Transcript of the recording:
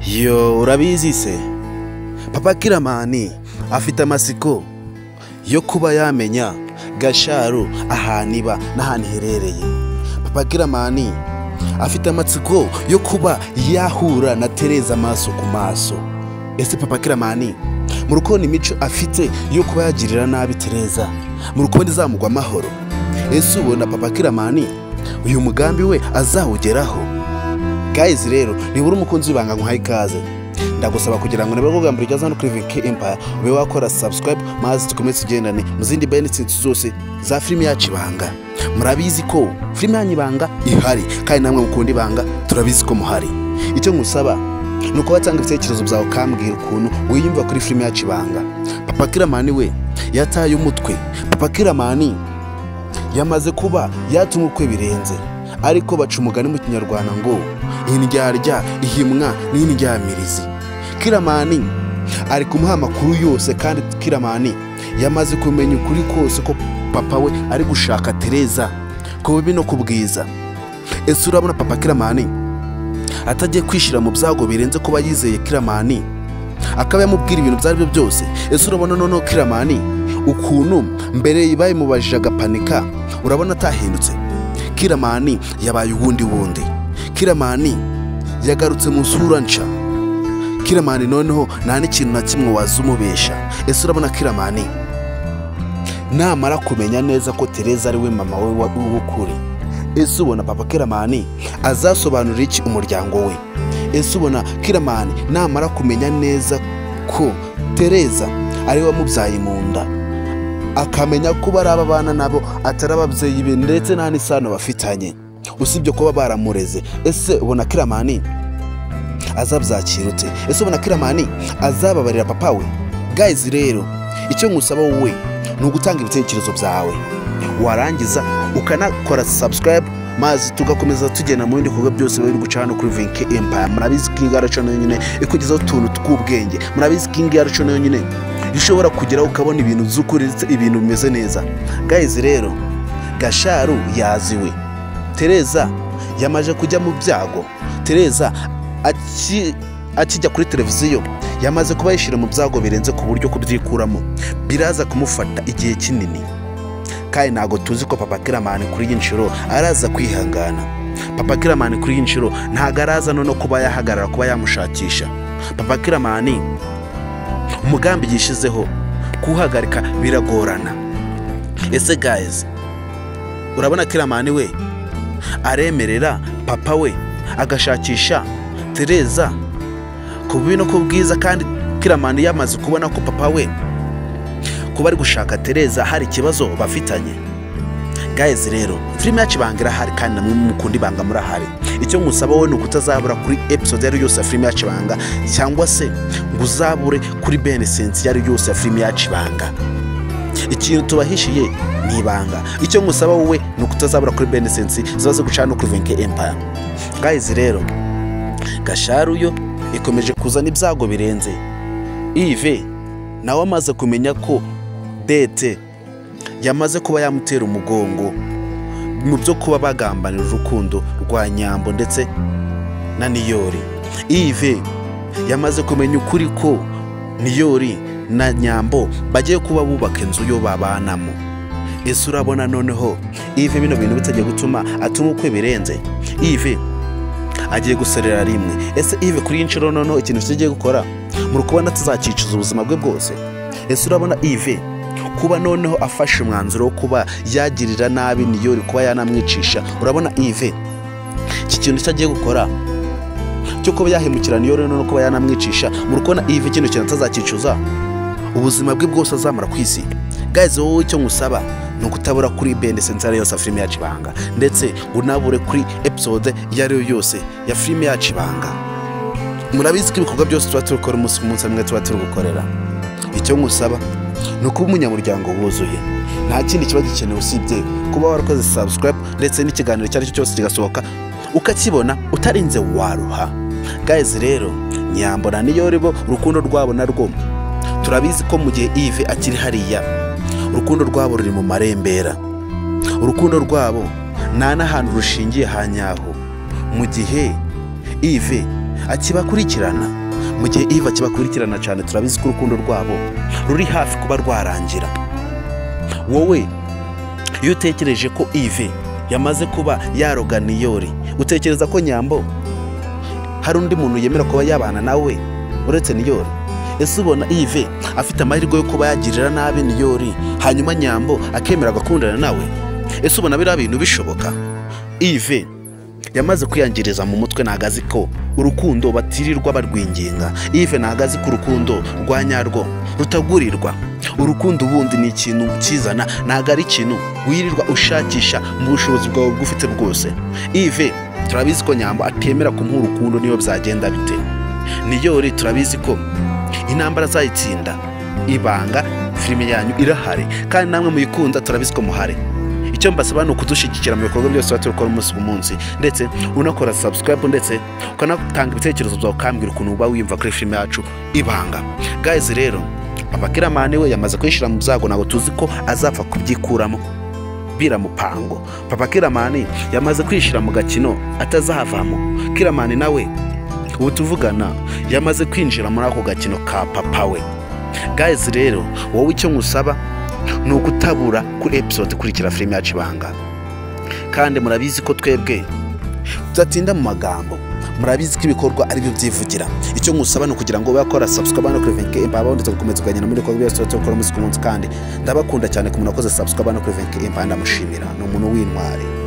yo urabizi se papa kiramani afite amasiko yo kuba yamenya gasharu ahantu iba n'ahantu iherereye papa kiramani afite amatsiko yo kuba yahura na tereza amaso ku maso ese papa kiramani mu rukundo imico afite yo kuba yagirira nabi tereza mu rukundo izamugwa amahoro ese ubona papa kiramani uyu mugambi we azawugeraho gayizi rero nibura umukunzi w'ibanga nkuhaye ikaze ndagusaba kugira ngo nibura ubwambere ugeze hano kuri vinki empaya ube wakora subscribe maze dukomeze tugendane mu zindi benefits zose za filime yacu ibanga murabizi ko filime yanyu ibanga ihari kandi namwe mukunda ibanga turabizi ko muhari icyo ngusaba ni uko watanga ibitekerezo byawe ukambwira ukuntu wiyumva kuri filime yacu ibanga papa kiramani we yataye umutwe papa kiramani yamaze kuba yatuma ukwe birenze ariko baca umugani mu kinyarwanda ngo indyarya ihimwa n'indyamirizi kiramani ari kumuha amakuru yose kandi kiramani yamaze kumenya ukuri kose ko papa we ari gushaka tereza ku bibi no ku bwiza ese urabona papa kiramani atagiye kwishyira mu byago birenze kuba yizeye kiramani akaba yamubwira ibintu ibyo ari byo byose ese urabona noneho kiramani ukuntu mbere bayimubajije agapanika urabona atahindutse kiramani yabaye ubundi bundi kiramani yagarutse mu nsura nca kiramani noneho nta n'ikintu na kimwe wazumubesha ese urabona kiramani namara kumenya neza ko tereza ari we mama we w'ukuri ese ubona papa kiramani azasobanurira iki umuryango we ese ubona kiramani namara kumenya neza ko tereza ari we wamubyaye mu nda akamenya ko bari ababana nabo atari ababyeyi be ndetse nta n'isano bafitanye usibye kuba baramureze ese ubona kiramani azabyakirutse ese ubona kiramani azababarira papa we gayizi rero icyo ngusaba wowe ni ugutanga ibitekerezo byawe warangiza ukanakora subscribe maze tugakomeza tugenda mu bindi bikorwa byose biri guca hano kuri vinke empaya murabizi ko iyi ngaraco nayo nyine ikugezaho utuntu tw'ubwenge murabizi ko iyi ngaraco nayo nyine ushobora kugeraho ukabona ibintu by'ukuri ndetse ibintu bimeze neza gayizi rero gasharu yaziwe tereza yamaje kujya mu byago tereza akijya kuri televiziyo yamaze kuba yishyira mu byago birenze ku buryo kubyikuramo biraza kumufata igihe kinini kandi ntabwo tuzi ko papa kiramani kuri iyi nshuro araza kwihangana papa kiramani kuri iyi nshuro ntabwo araza no kuba yahagarara kuba yamushakisha papa kiramani umugambi yishyizeho kuwuhagarika biragorana ese gayizi urabona kiramani we aremerera papa we agashakisha tereza ku bibi no ku bwiza kandi kiramani yamaze kubona ko papa we kuba ari gushaka tereza hari ikibazo bafitanye gayizi rero filime yacu ibanga irahari kandi namwe mukunda ibanga murahari icyo musaba wowe ni ukutazabura kuri episode yari yose ya filime yacu ibanga cyangwa se ngo uzabure kuri benesensi yari yose ya filime yacu ibanga ikintu tubahishiye ni ibanga icyo ngusaba wowe ni ukutazabura kuri benesensi ziba ziguca no kuri venke empaya gayizi rero gasharuyo ikomeje kuzana ibyago birenze ive nawe amaze kumenya ko dete yamaze kuba yamutera umugongo mu byo kuba bagambanira urukundo rwa nyambo ndetse na niyori ive yamaze kumenya ukuri ko niyori na nyambo bagiye kuba bubaka inzu yo babanamo ese urabona noneho ive bino bintu bitajya gutuma atuma ukwe birenze ive agiye guserera rimwe ese ive kuri iyi nshuro noneho ikintu kigiye gukora muri kubona tuzakicuza ubuzima bwe bwose ese urabona ive kuba noneho afashe umwanzuro wo kuba yagirira nabi niyori kuba yanamwicisha urabona ive iki kintu icyo agiye gukora cyo kuba yahemukira niyori noneho kuba yanamwicisha muri kubona ive kino kintu atazakicuza ubuzima bwe bwose azamara ku isi gaze wowe icyo ngusaba ni ukutabura kuri bende sensari yose ya filime yacu ibanga ndetse unabure kuri episode iyo ari yo yose ya filime yacu ibanga murabizi ko ibikorwa byose tuba turi gukora umunsi ku munsi hamwe tuba turi gukorera icyo ngusaba ni ukuba umunyamuryango wuzuye nta kindi kiba gikenewe usibye kuba warakoze subscribe ndetse n'ikiganiro icyo ari cyo cyose kigasohoka ukakibona utarinze waruha gayizi rero nyambona niyo ribo urukundo rwabo narwo turabizi ko mu gihe ive akiri hariya urukundo rwabo ruri mu marembera urukundo rwabo nta n'ahantu rushingiye hanyaho mu gihe ive akibakurikirana mu gihe iva akibakurikirana cyane turabizi ko urukundo rwabo ruri hafi kuba rwarangira wowe iyo utekereje ko ive yamaze kuba yaroga niyori utekereza ko nyambo hari undi muntu yemera kuba yabana nawe uretse niyori ese ubona ive afite amahirwe yo kuba yagirira nabi niyori hanyuma nyambo akemera agakundana nawe ese ubona biriya bintu bishoboka ive yamaze kwiyangiriza mu mutwe ntabwo azi ko urukundo batirirwa barwinginga ive ntabwo azi ko urukundo rwa nyarwo rutagurirwa urukundo ubundi ni ikintu ukizana ntabwo ari ikintu wirirwa ushakisha mu bushobozi bwawe bw'ufite bwose ive turabizi ko nyambo atemera kumuha urukundo niyo byagenda bite niyori turabizi ko intambara azayitsinda ibanga filime yanyu irahari kandi namwe muyikunda turabizi ko muhari icyo mbasaba ni ukudushyigikira mu bikorwa byose tuba turikora umunsi ku munsi ndetse unakora subscribe ndetse ukanatanga ibitekerezo byawe ukambwira ukuntu uba wiyumva kuri filime yacu ibanga guys rero papa kiramani we yamaze kuyishyira mu byago ntabwo tuzi ko azapfa kubyikuramo biramupango papa kiramani yamaze kwishyira mu gakino atazahavamo kiramani nawe ubu tuvugana yamaze kwinjira muri ako gakino ka papa we guys rero wowe icyo nkusaba ni ugutabura kuri episode ikurikira filime yacu ibanga kandi murabizi ko twebwe tudatinda mu magambo murabizi ko ibikorwa ari byo byivugira icyo nkusaba ni ukugira ngo bakora subscribe no kuri venke impamba ndetse gukomeza kuganira muri bikorwa byose tuba dukora umunsi ku munsi kandi ndabakunda cyane ku muntu wakoze subscribe no kuri venke impamba ndamushimira ni umuntu w'intwari